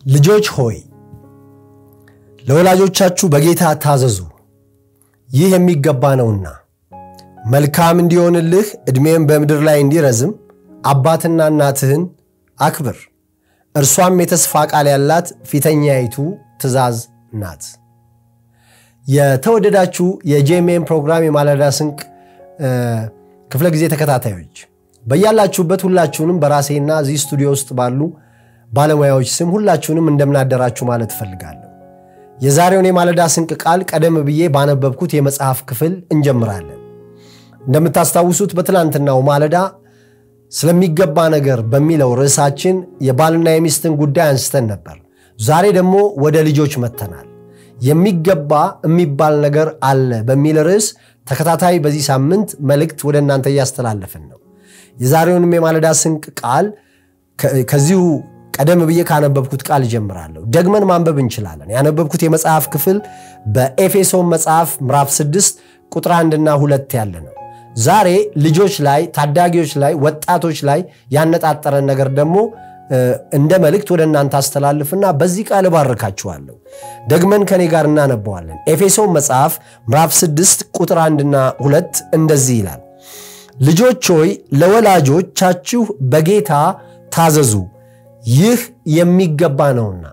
ልጆች ሆይ ለወላጆቻችሁ በጌታ ታዘዙ፣ ይህ የሚገባ ነውና። መልካም እንዲሆንልህ ዕድሜም በምድር ላይ እንዲረዝም አባትና እናትህን አክብር፣ እርሷም የተስፋ ቃል ያላት ፊተኛይቱ ትእዛዝ ናት። የተወደዳችሁ የጄሜን ፕሮግራም የማለዳ ስንቅ ክፍለ ጊዜ ተከታታዮች በያላችሁበት ሁላችሁንም በራሴና እዚህ ስቱዲዮ ውስጥ ባሉ ባለሙያዎች ስም ሁላችሁንም እንደምናደራችሁ ማለት እፈልጋለሁ። የዛሬውን የማለዳ ስንቅ ቃል ቀደም ብዬ ባነበብኩት የመጽሐፍ ክፍል እንጀምራለን። እንደምታስታውሱት በትላንትናው ማለዳ ስለሚገባ ነገር በሚለው ርዕሳችን የባልና የሚስትን ጉዳይ አንስተን ነበር። ዛሬ ደግሞ ወደ ልጆች መተናል። የሚገባ የሚባል ነገር አለ በሚል ርዕስ ተከታታይ በዚህ ሳምንት መልእክት ወደ እናንተ እያስተላለፍን ነው። የዛሬውንም የማለዳ ስንቅ ቃል ከዚሁ ቀደም ብዬ ካነበብኩት ቃል እጀምራለሁ። ደግመን ማንበብ እንችላለን። ያነበብኩት የመጽሐፍ ክፍል በኤፌሶን መጽሐፍ ምዕራፍ 6 ቁጥር አንድና ሁለት ያለ ነው። ዛሬ ልጆች ላይ፣ ታዳጊዎች ላይ፣ ወጣቶች ላይ ያነጣጠረን ነገር ደግሞ እንደ መልእክት ወደ እናንተ አስተላልፍና በዚህ ቃል እባርካችኋለሁ። ደግመን ከኔ ጋር እናነበዋለን። ኤፌሶን መጽሐፍ ምዕራፍ 6 ቁጥር አንድና ሁለት እንደዚህ ይላል ልጆች ሆይ ለወላጆቻችሁ በጌታ ታዘዙ፣ ይህ የሚገባ ነውና።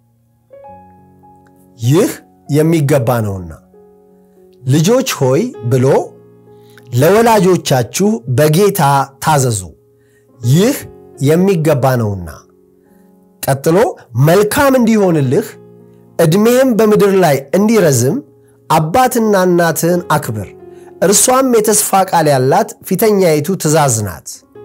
ይህ የሚገባ ነውና። ልጆች ሆይ ብሎ ለወላጆቻችሁ በጌታ ታዘዙ፣ ይህ የሚገባ ነውና። ቀጥሎ መልካም እንዲሆንልህ ዕድሜም በምድር ላይ እንዲረዝም አባትና እናትህን አክብር እርሷም የተስፋ ቃል ያላት ፊተኛይቱ ትእዛዝ ናት።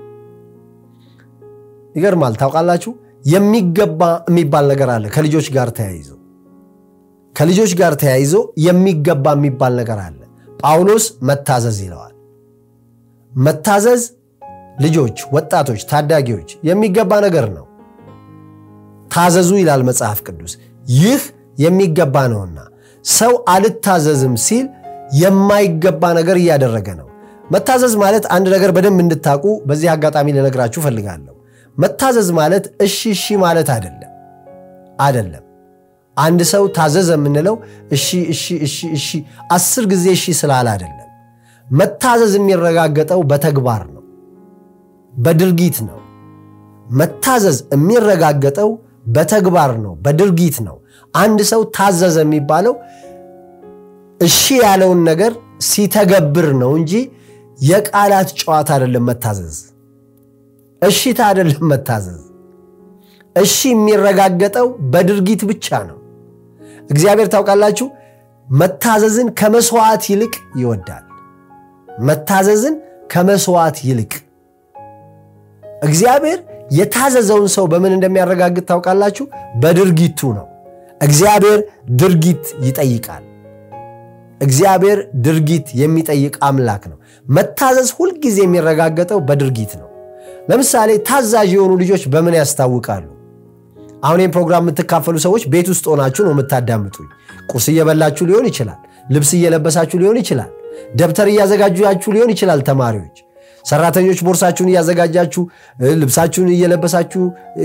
ይገርማል። ታውቃላችሁ የሚገባ የሚባል ነገር አለ ከልጆች ጋር ተያይዞ ከልጆች ጋር ተያይዞ የሚገባ የሚባል ነገር አለ። ጳውሎስ መታዘዝ ይለዋል። መታዘዝ ልጆች፣ ወጣቶች፣ ታዳጊዎች የሚገባ ነገር ነው። ታዘዙ ይላል መጽሐፍ ቅዱስ። ይህ የሚገባ ነውና ሰው አልታዘዝም ሲል የማይገባ ነገር እያደረገ ነው። መታዘዝ ማለት አንድ ነገር በደንብ እንድታውቁ በዚህ አጋጣሚ ልነግራችሁ ፈልጋለሁ። መታዘዝ ማለት እሺ እሺ ማለት አይደለም አይደለም። አንድ ሰው ታዘዘ የምንለው እሺ እሺ እሺ እሺ አስር ጊዜ እሺ ስላለ አይደለም። መታዘዝ የሚረጋገጠው በተግባር ነው፣ በድርጊት ነው። መታዘዝ የሚረጋገጠው በተግባር ነው፣ በድርጊት ነው። አንድ ሰው ታዘዘ የሚባለው እሺ ያለውን ነገር ሲተገብር ነው እንጂ የቃላት ጨዋታ አይደለም። መታዘዝ እሺታ አይደለም። መታዘዝ እሺ የሚረጋገጠው በድርጊት ብቻ ነው። እግዚአብሔር ታውቃላችሁ፣ መታዘዝን ከመስዋዕት ይልቅ ይወዳል። መታዘዝን ከመስዋዕት ይልቅ እግዚአብሔር የታዘዘውን ሰው በምን እንደሚያረጋግጥ ታውቃላችሁ? በድርጊቱ ነው። እግዚአብሔር ድርጊት ይጠይቃል። እግዚአብሔር ድርጊት የሚጠይቅ አምላክ ነው። መታዘዝ ሁልጊዜ የሚረጋገጠው በድርጊት ነው። ለምሳሌ ታዛዥ የሆኑ ልጆች በምን ያስታውቃሉ? አሁን ይህም ፕሮግራም የምትካፈሉ ሰዎች ቤት ውስጥ ሆናችሁ ነው የምታዳምጡኝ። ቁርስ እየበላችሁ ሊሆን ይችላል። ልብስ እየለበሳችሁ ሊሆን ይችላል። ደብተር እያዘጋጃችሁ ሊሆን ይችላል። ተማሪዎች፣ ሰራተኞች ቦርሳችሁን እያዘጋጃችሁ፣ ልብሳችሁን እየለበሳችሁ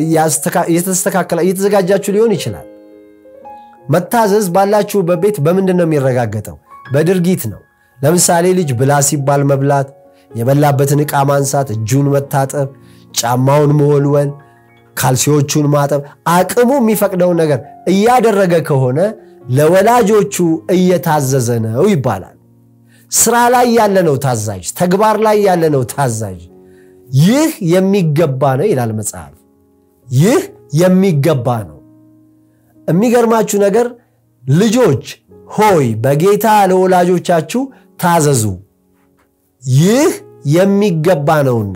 እየተዘጋጃችሁ ሊሆን ይችላል። መታዘዝ ባላችሁበት ቤት በምንድን ነው የሚረጋገጠው? በድርጊት ነው። ለምሳሌ ልጅ ብላ ሲባል መብላት፣ የበላበትን ዕቃ ማንሳት፣ እጁን መታጠብ፣ ጫማውን መወልወል፣ ካልሲዎቹን ማጠብ፣ አቅሙ የሚፈቅደውን ነገር እያደረገ ከሆነ ለወላጆቹ እየታዘዘ ነው ይባላል። ስራ ላይ ያለ ነው ታዛዥ፣ ተግባር ላይ ያለ ነው ታዛዥ። ይህ የሚገባ ነው ይላል መጽሐፍ። ይህ የሚገባ ነው። የሚገርማችሁ ነገር ልጆች ሆይ በጌታ ለወላጆቻችሁ ታዘዙ፣ ይህ የሚገባ ነውና።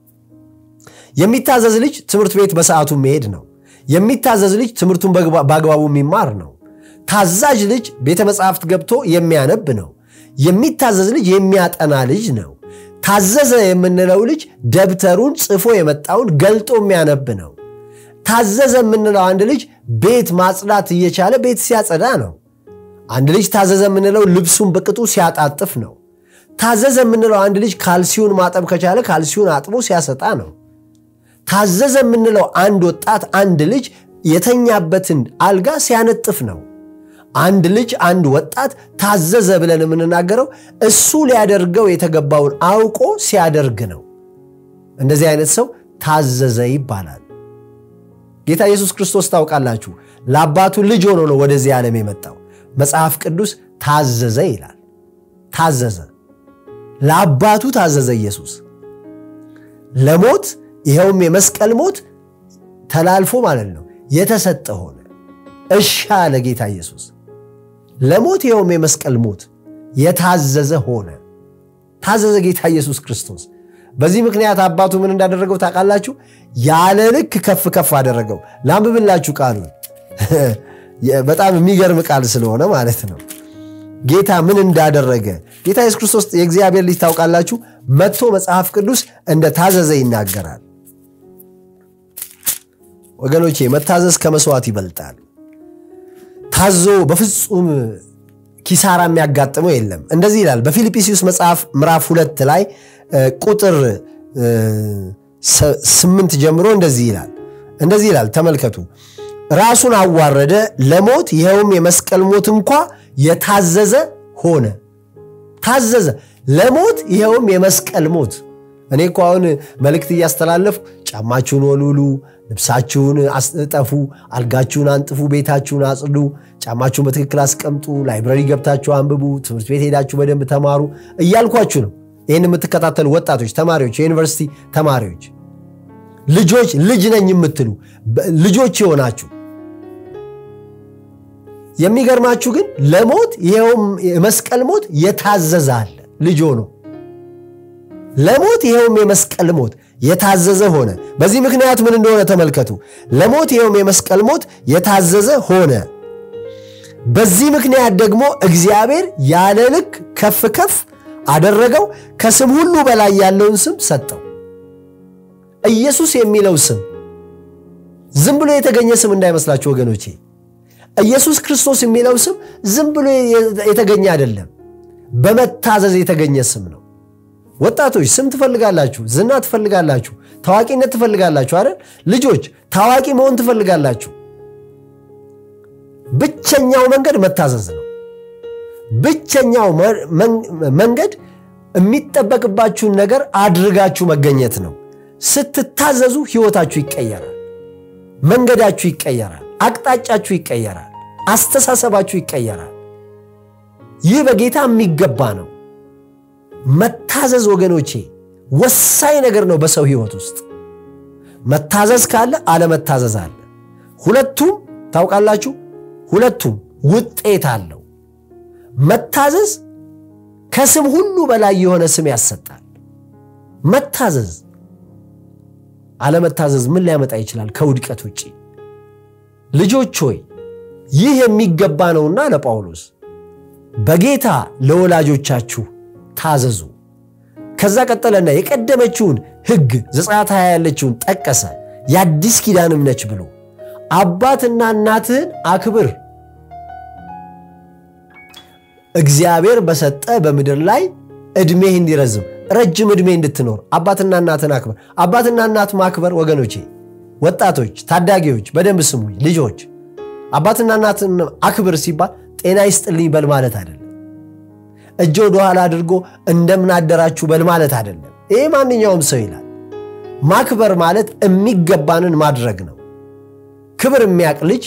የሚታዘዝ ልጅ ትምህርት ቤት በሰዓቱ መሄድ ነው። የሚታዘዝ ልጅ ትምህርቱን በአግባቡ የሚማር ነው። ታዛዥ ልጅ ቤተ መጻሕፍት ገብቶ የሚያነብ ነው። የሚታዘዝ ልጅ የሚያጠና ልጅ ነው። ታዘዘ የምንለው ልጅ ደብተሩን ጽፎ የመጣውን ገልጦ የሚያነብ ነው። ታዘዘ የምንለው አንድ ልጅ ቤት ማጽዳት እየቻለ ቤት ሲያጸዳ ነው። አንድ ልጅ ታዘዘ የምንለው ልብሱን በቅጡ ሲያጣጥፍ ነው። ታዘዘ የምንለው አንድ ልጅ ካልሲውን ማጠብ ከቻለ ካልሲውን አጥቦ ሲያሰጣ ነው። ታዘዘ የምንለው አንድ ወጣት አንድ ልጅ የተኛበትን አልጋ ሲያነጥፍ ነው። አንድ ልጅ አንድ ወጣት ታዘዘ ብለን የምንናገረው እሱ ሊያደርገው የተገባውን አውቆ ሲያደርግ ነው። እንደዚህ አይነት ሰው ታዘዘ ይባላል። ጌታ ኢየሱስ ክርስቶስ ታውቃላችሁ፣ ለአባቱ ልጅ ሆኖ ነው ወደዚህ ዓለም የመጣው። መጽሐፍ ቅዱስ ታዘዘ ይላል። ታዘዘ፣ ለአባቱ ታዘዘ ኢየሱስ ለሞት ይኸውም የመስቀል ሞት ተላልፎ ማለት ነው የተሰጠ ሆነ። እሺ አለ ጌታ ኢየሱስ ለሞት ይኸውም የመስቀል ሞት የታዘዘ ሆነ። ታዘዘ ጌታ ኢየሱስ ክርስቶስ። በዚህ ምክንያት አባቱ ምን እንዳደረገው ታውቃላችሁ? ያለ ልክ ከፍ ከፍ አደረገው። ላንብብላችሁ ቃሉን። በጣም የሚገርም ቃል ስለሆነ ማለት ነው። ጌታ ምን እንዳደረገ ጌታ ኢየሱስ ክርስቶስ የእግዚአብሔር ልጅ ታውቃላችሁ፣ መጥቶ መጽሐፍ ቅዱስ እንደ ታዘዘ ይናገራል። ወገኖቼ መታዘዝ ከመስዋዕት ይበልጣል። ታዞ በፍጹም ኪሳራ የሚያጋጥመው የለም። እንደዚህ ይላል በፊልጵስዩስ መጽሐፍ ምዕራፍ ሁለት ላይ ቁጥር ስምንት ጀምሮ እንደዚህ ይላል እንደዚህ ይላል ተመልከቱ። ራሱን አዋረደ ለሞት ይኸውም የመስቀል ሞት እንኳ የታዘዘ ሆነ። ታዘዘ ለሞት ይኸውም የመስቀል ሞት። እኔ እኮ አሁን መልእክት እያስተላለፉ ጫማችሁን ወልውሉ፣ ልብሳችሁን አስጠፉ፣ አልጋችሁን አንጥፉ፣ ቤታችሁን አጽዱ፣ ጫማችሁን በትክክል አስቀምጡ፣ ላይብረሪ ገብታችሁ አንብቡ፣ ትምህርት ቤት ሄዳችሁ በደንብ ተማሩ እያልኳችሁ ነው። ይህን የምትከታተሉ ወጣቶች፣ ተማሪዎች፣ የዩኒቨርሲቲ ተማሪዎች፣ ልጆች፣ ልጅ ነኝ የምትሉ ልጆች የሆናችሁ የሚገርማችሁ ግን ለሞት ይኸውም የመስቀል ሞት የታዘዘ አለ። ልጅ ሆኖ ለሞት ይኸውም የመስቀል ሞት የታዘዘ ሆነ። በዚህ ምክንያት ምን እንደሆነ ተመልከቱ። ለሞት ይኸውም የመስቀል ሞት የታዘዘ ሆነ። በዚህ ምክንያት ደግሞ እግዚአብሔር ያለ ልክ ከፍ ከፍ አደረገው፣ ከስም ሁሉ በላይ ያለውን ስም ሰጠው። ኢየሱስ የሚለው ስም ዝም ብሎ የተገኘ ስም እንዳይመስላችሁ ወገኖቼ። ኢየሱስ ክርስቶስ የሚለው ስም ዝም ብሎ የተገኘ አይደለም፣ በመታዘዝ የተገኘ ስም ነው። ወጣቶች ስም ትፈልጋላችሁ፣ ዝና ትፈልጋላችሁ፣ ታዋቂነት ትፈልጋላችሁ አይደል? ልጆች ታዋቂ መሆን ትፈልጋላችሁ። ብቸኛው መንገድ መታዘዝ ነው። ብቸኛው መንገድ የሚጠበቅባችሁን ነገር አድርጋችሁ መገኘት ነው። ስትታዘዙ ሕይወታችሁ ይቀየራል፣ መንገዳችሁ ይቀየራል፣ አቅጣጫችሁ ይቀየራል፣ አስተሳሰባችሁ ይቀየራል። ይህ በጌታ የሚገባ ነው። መታዘዝ ወገኖቼ ወሳኝ ነገር ነው በሰው ሕይወት ውስጥ። መታዘዝ ካለ አለመታዘዝ አለ። ሁለቱም ታውቃላችሁ፣ ሁለቱም ውጤት አለው። መታዘዝ ከስም ሁሉ በላይ የሆነ ስም ያሰጣል። መታዘዝ አለመታዘዝ ምን ሊያመጣ ይችላል ከውድቀት ውጭ? ልጆች ሆይ ይህ የሚገባ ነውና ለጳውሎስ በጌታ ለወላጆቻችሁ ታዘዙ። ከዛ ቀጠለና የቀደመችውን ሕግ ዘጸአት ሃያ ያለችውን ጠቀሰ። የአዲስ ኪዳንም ነች ብሎ አባትና እናትህን አክብር እግዚአብሔር በሰጠ በምድር ላይ ዕድሜህ እንዲረዝም ረጅም ዕድሜ እንድትኖር አባትና እናትን አክብር። አባትና እናት ማክበር ወገኖቼ፣ ወጣቶች፣ ታዳጊዎች በደንብ ስሙኝ። ልጆች አባትና እናትን አክብር ሲባል ጤና ይስጥልኝ በል ማለት አይደለም። እጅ ወደኋላ አድርጎ እንደምን አደራችሁ በል ማለት አይደለም። ይሄ ማንኛውም ሰው ይላል። ማክበር ማለት የሚገባንን ማድረግ ነው። ክብር የሚያውቅ ልጅ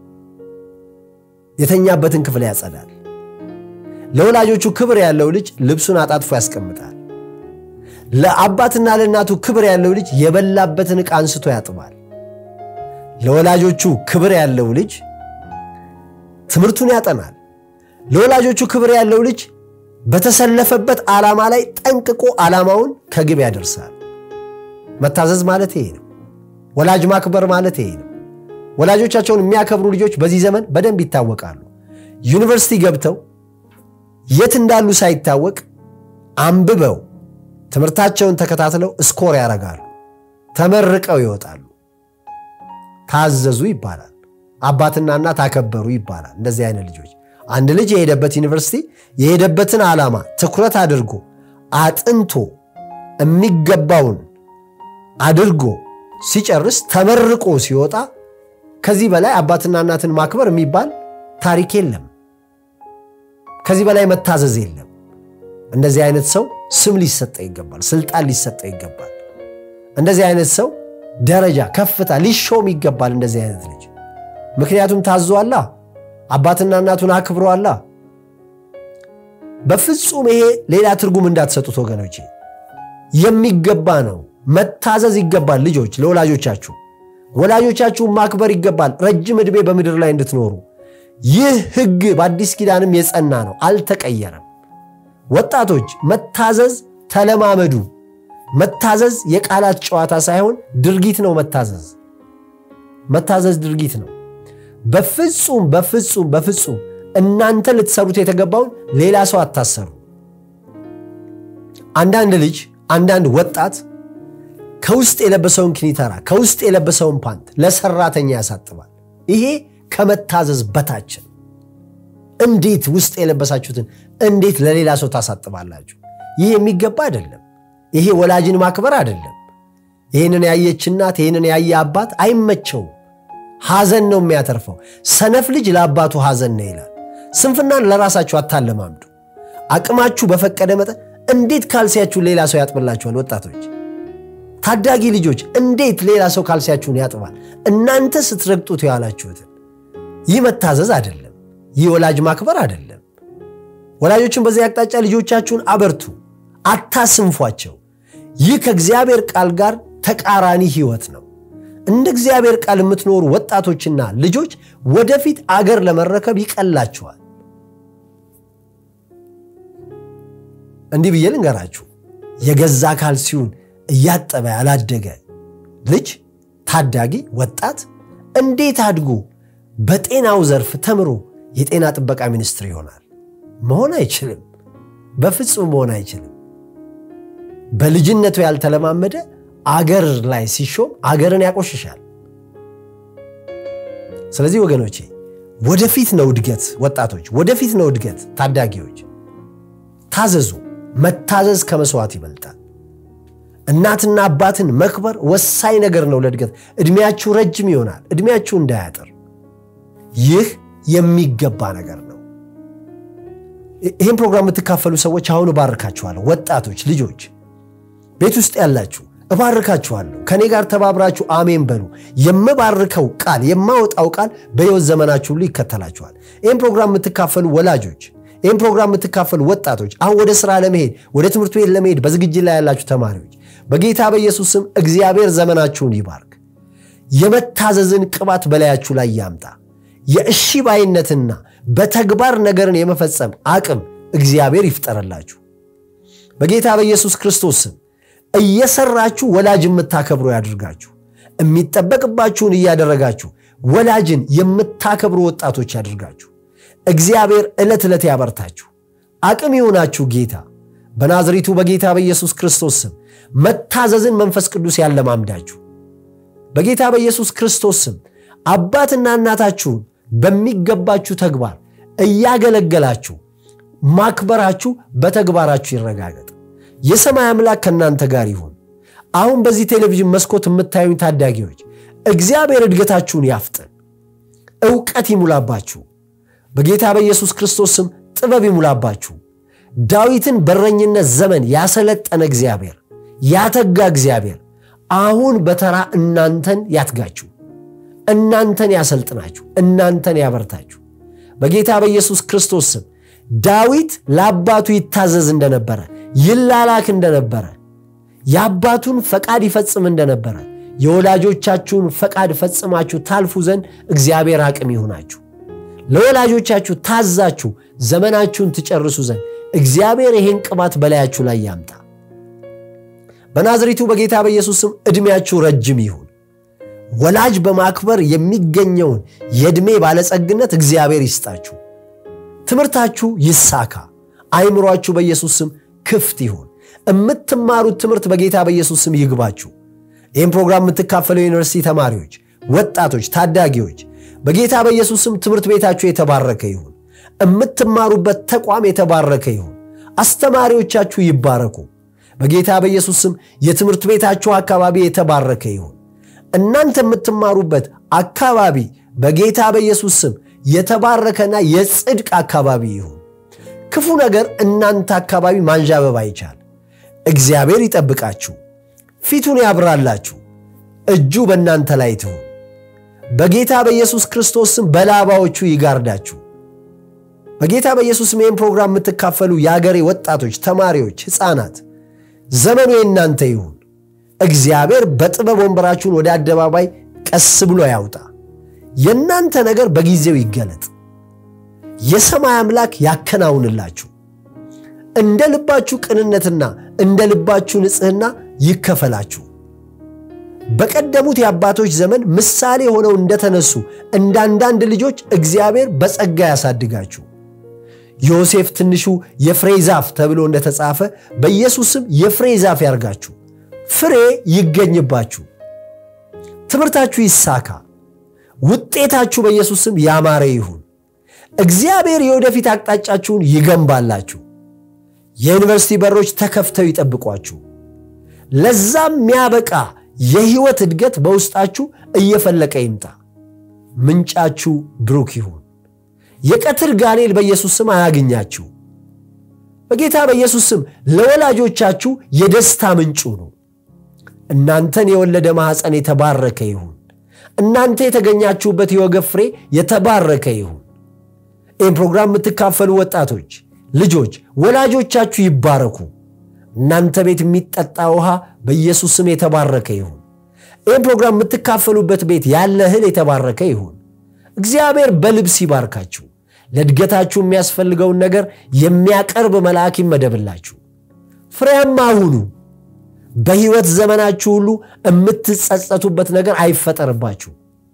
የተኛበትን ክፍል ያጸዳል። ለወላጆቹ ክብር ያለው ልጅ ልብሱን አጣጥፎ ያስቀምጣል። ለአባትና ለእናቱ ክብር ያለው ልጅ የበላበትን ዕቃ አንስቶ ያጥባል። ለወላጆቹ ክብር ያለው ልጅ ትምህርቱን ያጠናል። ለወላጆቹ ክብር ያለው ልጅ በተሰለፈበት ዓላማ ላይ ጠንቅቆ ዓላማውን ከግብ ያደርሳል። መታዘዝ ማለት ይሄ ነው። ወላጅ ማክበር ማለት ይሄ ነው። ወላጆቻቸውን የሚያከብሩ ልጆች በዚህ ዘመን በደንብ ይታወቃሉ። ዩኒቨርሲቲ ገብተው የት እንዳሉ ሳይታወቅ አንብበው ትምህርታቸውን ተከታትለው ስኮር ያደርጋሉ። ተመርቀው ይወጣሉ። ታዘዙ ይባላል። አባትና እናት አከበሩ ይባላል። እንደዚህ አይነት ልጆች አንድ ልጅ የሄደበት ዩኒቨርሲቲ የሄደበትን ዓላማ ትኩረት አድርጎ አጥንቶ የሚገባውን አድርጎ ሲጨርስ ተመርቆ ሲወጣ ከዚህ በላይ አባትና እናትን ማክበር የሚባል ታሪክ የለም። ከዚህ በላይ መታዘዝ የለም። እንደዚህ አይነት ሰው ስም ሊሰጠው ይገባል። ስልጣን ሊሰጠው ይገባል። እንደዚህ አይነት ሰው ደረጃ፣ ከፍታ ሊሾም ይገባል። እንደዚህ አይነት ልጅ ምክንያቱም ታዟላ፣ አባትና እናቱን አክብሯላ። በፍጹም ይሄ ሌላ ትርጉም እንዳትሰጡት ወገኖቼ፣ የሚገባ ነው። መታዘዝ ይገባል። ልጆች ለወላጆቻችሁ ወላጆቻችሁን ማክበር ይገባል። ረጅም ዕድሜ በምድር ላይ እንድትኖሩ ይህ ሕግ በአዲስ ኪዳንም የጸና ነው፣ አልተቀየረም። ወጣቶች መታዘዝ ተለማመዱ። መታዘዝ የቃላት ጨዋታ ሳይሆን ድርጊት ነው። መታዘዝ መታዘዝ ድርጊት ነው። በፍጹም በፍጹም በፍጹም እናንተ ልትሰሩት የተገባውን ሌላ ሰው አታሰሩ። አንዳንድ ልጅ አንዳንድ ወጣት ከውስጥ የለበሰውን ክኒተራ ከውስጥ የለበሰውን ፓንት ለሰራተኛ ያሳጥባል። ይሄ ከመታዘዝ በታችን። እንዴት ውስጥ የለበሳችሁትን እንዴት ለሌላ ሰው ታሳጥባላችሁ? ይህ የሚገባ አይደለም። ይሄ ወላጅን ማክበር አይደለም። ይህንን ያየች እናት ይህንን ያየ አባት አይመቸውም። ሐዘን ነው የሚያተርፈው። ሰነፍ ልጅ ለአባቱ ሐዘን ነው ይላል። ስንፍናን ለራሳችሁ አታለማምዱ። አቅማችሁ በፈቀደ መጠን እንዴት ካልሲያችሁን ሌላ ሰው ያጥብላችኋል? ወጣቶች፣ ታዳጊ ልጆች እንዴት ሌላ ሰው ካልሲያችሁን ያጥባል? እናንተ ስትረግጡት የዋላችሁትን። ይህ መታዘዝ አይደለም። ይህ ወላጅ ማክበር አይደለም። ወላጆችን በዚህ አቅጣጫ ልጆቻችሁን አበርቱ፣ አታስንፏቸው። ይህ ከእግዚአብሔር ቃል ጋር ተቃራኒ ሕይወት ነው። እንደ እግዚአብሔር ቃል የምትኖሩ ወጣቶችና ልጆች ወደፊት አገር ለመረከብ ይቀላችኋል። እንዲህ ብዬ ልንገራችሁ፣ የገዛ ካልሲውን እያጠበ ያላደገ ልጅ ታዳጊ ወጣት እንዴት አድጎ በጤናው ዘርፍ ተምሮ የጤና ጥበቃ ሚኒስትር ይሆናል? መሆን አይችልም። በፍጹም መሆን አይችልም። በልጅነቱ ያልተለማመደ አገር ላይ ሲሾም አገርን ያቆሽሻል። ስለዚህ ወገኖቼ ወደፊት ነው እድገት፣ ወጣቶች ወደፊት ነው እድገት። ታዳጊዎች ታዘዙ። መታዘዝ ከመስዋዕት ይበልጣል። እናትና አባትን መክበር ወሳኝ ነገር ነው ለእድገት። ዕድሜያችሁ ረጅም ይሆናል፣ ዕድሜያችሁ እንዳያጥር። ይህ የሚገባ ነገር ነው። ይህን ፕሮግራም የምትካፈሉ ሰዎች አሁን እባርካችኋለሁ። ወጣቶች ልጆች፣ ቤት ውስጥ ያላችሁ እባርካችኋለሁ። ከእኔ ጋር ተባብራችሁ አሜን በሉ። የምባርከው ቃል የማወጣው ቃል በሕይወት ዘመናችሁ ሁሉ ይከተላችኋል። ይህን ፕሮግራም የምትካፈሉ ወላጆች፣ ይህን ፕሮግራም የምትካፈሉ ወጣቶች፣ አሁን ወደ ስራ ለመሄድ ወደ ትምህርት ቤት ለመሄድ በዝግጅት ላይ ያላችሁ ተማሪዎች፣ በጌታ በኢየሱስ ስም እግዚአብሔር ዘመናችሁን ይባርክ። የመታዘዝን ቅባት በላያችሁ ላይ ያምጣ። የእሺ ባይነትና በተግባር ነገርን የመፈጸም አቅም እግዚአብሔር ይፍጠረላችሁ። በጌታ በኢየሱስ ክርስቶስ ስም እየሰራችሁ ወላጅ የምታከብሩ ያድርጋችሁ። የሚጠበቅባችሁን እያደረጋችሁ ወላጅን የምታከብሩ ወጣቶች ያድርጋችሁ። እግዚአብሔር ዕለት ዕለት ያበርታችሁ፣ አቅም ይሆናችሁ። ጌታ በናዝሬቱ በጌታ በኢየሱስ ክርስቶስ ስም መታዘዝን መንፈስ ቅዱስ ያለማምዳችሁ። በጌታ በኢየሱስ ክርስቶስ ስም አባትና እናታችሁን በሚገባችሁ ተግባር እያገለገላችሁ ማክበራችሁ በተግባራችሁ ይረጋገጥ። የሰማይ አምላክ ከእናንተ ጋር ይሁን። አሁን በዚህ ቴሌቪዥን መስኮት የምታዩኝ ታዳጊዎች እግዚአብሔር እድገታችሁን ያፍጥን፣ እውቀት ይሙላባችሁ። በጌታ በኢየሱስ ክርስቶስ ስም ጥበብ ይሙላባችሁ። ዳዊትን በረኝነት ዘመን ያሰለጠነ እግዚአብሔር፣ ያተጋ እግዚአብሔር አሁን በተራ እናንተን ያትጋችሁ፣ እናንተን ያሰልጥናችሁ፣ እናንተን ያበርታችሁ። በጌታ በኢየሱስ ክርስቶስ ስም ዳዊት ለአባቱ ይታዘዝ እንደነበረ ይላላክ እንደነበረ የአባቱን ፈቃድ ይፈጽም እንደነበረ የወላጆቻችሁን ፈቃድ ፈጽማችሁ ታልፉ ዘንድ እግዚአብሔር አቅም ይሁናችሁ። ለወላጆቻችሁ ታዛችሁ ዘመናችሁን ትጨርሱ ዘንድ እግዚአብሔር ይህን ቅባት በላያችሁ ላይ ያምጣ። በናዝሬቱ በጌታ በኢየሱስ ስም ዕድሜያችሁ ረጅም ይሁን። ወላጅ በማክበር የሚገኘውን የዕድሜ ባለጸግነት እግዚአብሔር ይስጣችሁ። ትምህርታችሁ ይሳካ። አይምሯችሁ በኢየሱስ ስም ክፍት ይሁን። የምትማሩት ትምህርት በጌታ በኢየሱስ ስም ይግባችሁ። ይህም ፕሮግራም የምትካፈለው የዩኒቨርሲቲ ተማሪዎች፣ ወጣቶች፣ ታዳጊዎች በጌታ በኢየሱስ ስም ትምህርት ቤታችሁ የተባረከ ይሁን። የምትማሩበት ተቋም የተባረከ ይሁን። አስተማሪዎቻችሁ ይባረኩ። በጌታ በኢየሱስ ስም የትምህርት ቤታችሁ አካባቢ የተባረከ ይሁን። እናንተ የምትማሩበት አካባቢ በጌታ በኢየሱስ ስም የተባረከና የጽድቅ አካባቢ ይሁን። ክፉ ነገር እናንተ አካባቢ ማንዣበብ አይቻል። እግዚአብሔር ይጠብቃችሁ፣ ፊቱን ያብራላችሁ፣ እጁ በእናንተ ላይ ትሁን። በጌታ በኢየሱስ ክርስቶስ ስም በላባዎቹ ይጋርዳችሁ። በጌታ በኢየሱስ ስም ይህን ፕሮግራም የምትካፈሉ የአገሬ ወጣቶች፣ ተማሪዎች፣ ሕፃናት ዘመኑ የእናንተ ይሁን። እግዚአብሔር በጥበብ ወንበራችሁን ወደ አደባባይ ቀስ ብሎ ያውጣ። የእናንተ ነገር በጊዜው ይገለጥ። የሰማይ አምላክ ያከናውንላችሁ። እንደ ልባችሁ ቅንነትና እንደ ልባችሁ ንጽሕና ይከፈላችሁ። በቀደሙት የአባቶች ዘመን ምሳሌ ሆነው እንደተነሱ እንደ አንዳንድ ልጆች እግዚአብሔር በጸጋ ያሳድጋችሁ። ዮሴፍ ትንሹ የፍሬ ዛፍ ተብሎ እንደተጻፈ በኢየሱስም የፍሬ ዛፍ ያርጋችሁ። ፍሬ ይገኝባችሁ። ትምህርታችሁ ይሳካ። ውጤታችሁ በኢየሱስም ያማረ ይሁን። እግዚአብሔር የወደፊት አቅጣጫችሁን ይገንባላችሁ። የዩኒቨርሲቲ በሮች ተከፍተው ይጠብቋችሁ። ለዛም የሚያበቃ የህይወት እድገት በውስጣችሁ እየፈለቀ ይምጣ። ምንጫችሁ ብሩክ ይሁን። የቀትር ጋኔል በኢየሱስ ስም አያግኛችሁ። በጌታ በኢየሱስ ስም ለወላጆቻችሁ የደስታ ምንጩ ነው። እናንተን የወለደ ማኅፀን የተባረከ ይሁን። እናንተ የተገኛችሁበት የወገብ ፍሬ የተባረከ ይሁን። ይህም ፕሮግራም የምትካፈሉ ወጣቶች ልጆች፣ ወላጆቻችሁ ይባረኩ። እናንተ ቤት የሚጠጣ ውሃ በኢየሱስ ስም የተባረከ ይሁን። ይህም ፕሮግራም የምትካፈሉበት ቤት ያለ እህል የተባረከ ይሁን። እግዚአብሔር በልብስ ይባርካችሁ። ለእድገታችሁ የሚያስፈልገውን ነገር የሚያቀርብ መልአክ ይመደብላችሁ። ፍሬያማ ሁኑ። በሕይወት ዘመናችሁ ሁሉ የምትጸጸቱበት ነገር አይፈጠርባችሁ።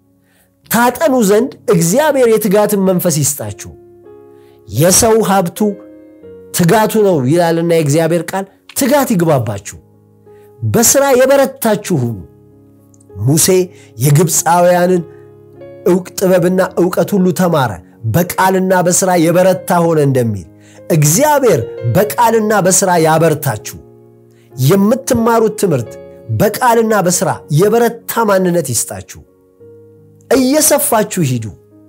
ታጠኑ ዘንድ እግዚአብሔር የትጋትን መንፈስ ይስጣችሁ። የሰው ሀብቱ ትጋቱ ነው ይላልና የእግዚአብሔር ቃል ትጋት ይግባባችሁ። በሥራ የበረታችሁ ሁኑ። ሙሴ የግብፃውያንን ዕውቅ ጥበብና ዕውቀት ሁሉ ተማረ፣ በቃልና በሥራ የበረታ ሆነ እንደሚል እግዚአብሔር በቃልና በሥራ ያበርታችሁ። የምትማሩት ትምህርት በቃልና በሥራ የበረታ ማንነት ይስጣችሁ። እየሰፋችሁ ሂዱ።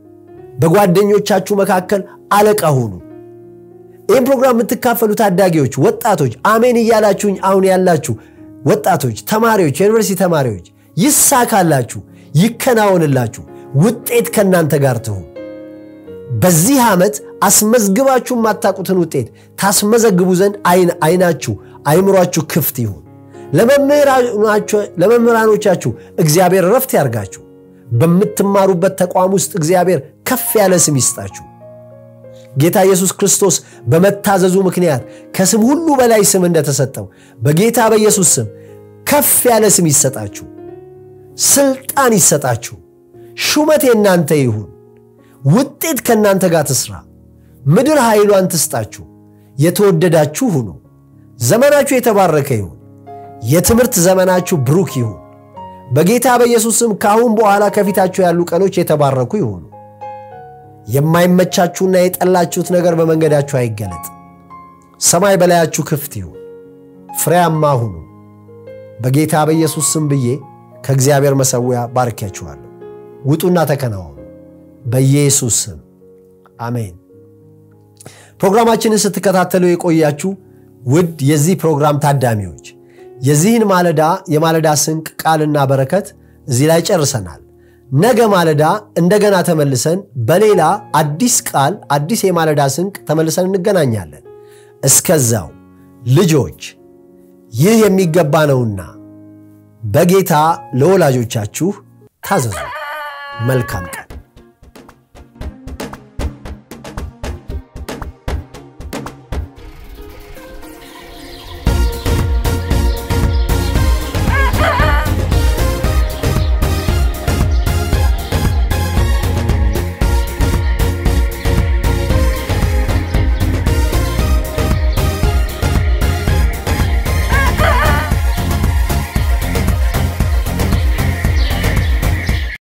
በጓደኞቻችሁ መካከል አለቃ ሁኑ። ይህም ፕሮግራም የምትካፈሉ ታዳጊዎች፣ ወጣቶች አሜን እያላችሁኝ አሁን ያላችሁ ወጣቶች፣ ተማሪዎች፣ የዩኒቨርሲቲ ተማሪዎች ይሳካላችሁ፣ ይከናወንላችሁ፣ ውጤት ከእናንተ ጋር ትሁን። በዚህ ዓመት አስመዝግባችሁ የማታውቁትን ውጤት ታስመዘግቡ ዘንድ አይናችሁ አይምሯችሁ ክፍት ይሁን። ለመምህራኖቻችሁ እግዚአብሔር ረፍት ያርጋችሁ። በምትማሩበት ተቋም ውስጥ እግዚአብሔር ከፍ ያለ ስም ይስጣችሁ። ጌታ ኢየሱስ ክርስቶስ በመታዘዙ ምክንያት ከስም ሁሉ በላይ ስም እንደተሰጠው በጌታ በኢየሱስ ስም ከፍ ያለ ስም ይሰጣችሁ፣ ስልጣን ይሰጣችሁ። ሹመት የእናንተ ይሁን። ውጤት ከእናንተ ጋር ትስራ። ምድር ኃይሏን ትስጣችሁ። የተወደዳችሁ ሁኑ። ዘመናችሁ የተባረከ ይሁን። የትምህርት ዘመናችሁ ብሩክ ይሁን። በጌታ በኢየሱስ ስም ከአሁን በኋላ ከፊታችሁ ያሉ ቀኖች የተባረኩ ይሁኑ። የማይመቻችሁና የጠላችሁት ነገር በመንገዳችሁ አይገለጥ። ሰማይ በላያችሁ ክፍት ይሁን። ፍሬያማ ሁኑ። በጌታ በኢየሱስ ስም ብዬ ከእግዚአብሔር መሠዊያ ባርኪያችኋለሁ። ውጡና ተከናወኑ። በኢየሱስ ስም አሜን። ፕሮግራማችንን ስትከታተሉ የቆያችሁ ውድ የዚህ ፕሮግራም ታዳሚዎች የዚህን ማለዳ የማለዳ ስንቅ ቃልና በረከት እዚህ ላይ ጨርሰናል። ነገ ማለዳ እንደገና ተመልሰን በሌላ አዲስ ቃል አዲስ የማለዳ ስንቅ ተመልሰን እንገናኛለን። እስከዛው ልጆች ይህ የሚገባ ነውና በጌታ ለወላጆቻችሁ ታዘዙ። መልካም ቀን